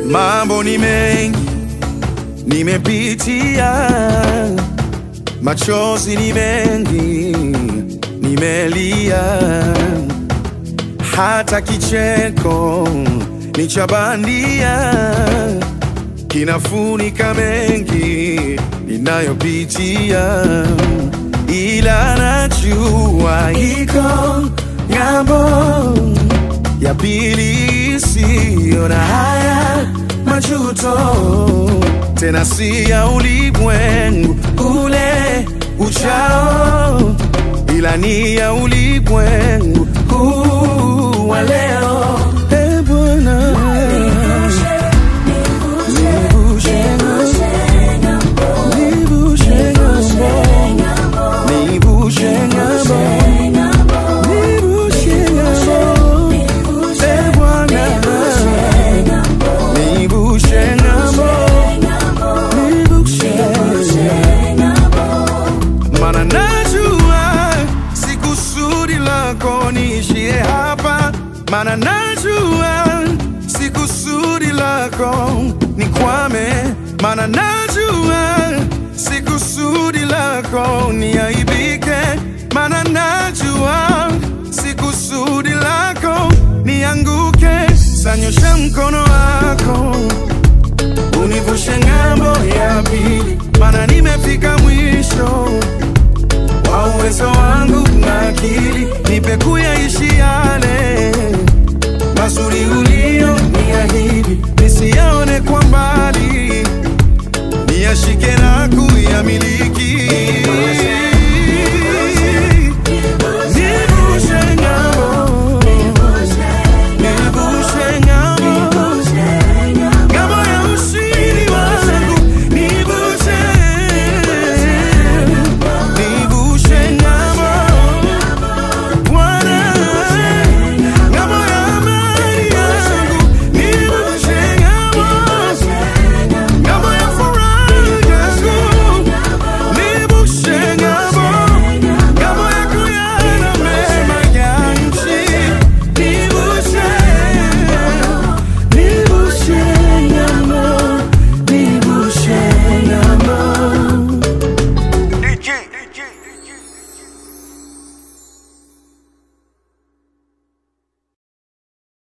Mambo ni mengi nimepitia, machozi ni mengi nimelia, hata kicheko ni cha bandia kinafunika mengi ninayopitia, ila najua iko ng'ambo ya pili isiyo na haya majuto, tena si ya ulimwengu ule uchao, ila ni ya ulimwengu huu wa leo. Eh, Bwana, nivushe ng'ambo, nivushe ng'ambo, nivushe ng'ambo, nivushe ng'ambo. Eh, Bwana, nivushe ng'ambo, nivushe Mana najua si kusudi lako niishie hapa, mana najua si kusudi lako nikwame, mana najua si kusudi lako niaibike, mana najua si kusudi lako nianguke. Sanyosha mkono wako univushe ng'ambo ya pili, mana nimefika mwisho wa uwezo wangu na akili, nipe kuyaishi yale mazuri ulio niahidi,